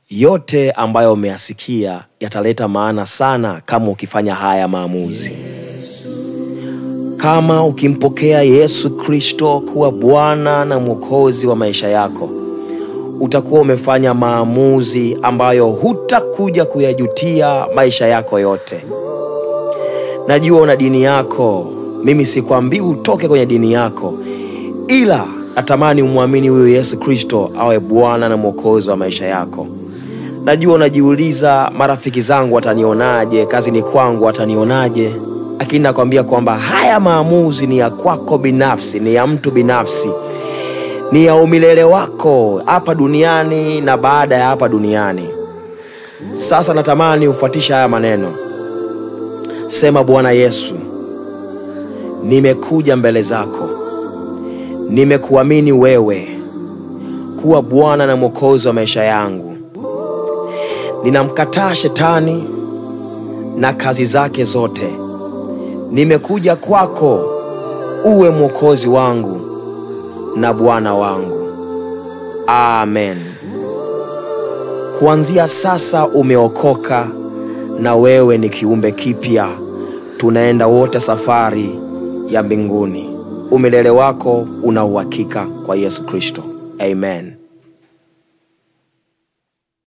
Yote ambayo umeyasikia yataleta maana sana kama ukifanya haya maamuzi. Kama ukimpokea Yesu Kristo kuwa Bwana na Mwokozi wa maisha yako, utakuwa umefanya maamuzi ambayo hutakuja kuyajutia maisha yako yote. Najua una dini yako, mimi sikwambii utoke kwenye dini yako, ila natamani umwamini huyo Yesu Kristo awe Bwana na Mwokozi wa maisha yako. Najua unajiuliza, marafiki zangu watanionaje? Kazini kwangu watanionaje? Lakini nakwambia kwamba haya maamuzi ni ya kwako binafsi, ni ya mtu binafsi, ni ya umilele wako hapa duniani na baada ya hapa duniani. Sasa natamani ufuatisha haya maneno. Sema, Bwana Yesu, nimekuja mbele zako, nimekuamini wewe kuwa Bwana na Mwokozi wa maisha yangu. Ninamkataa shetani na kazi zake zote. Nimekuja kwako uwe mwokozi wangu na Bwana wangu. Amen. Kuanzia sasa umeokoka na wewe ni kiumbe kipya. Tunaenda wote safari ya mbinguni. Umilele wako una uhakika kwa Yesu Kristo. Amen.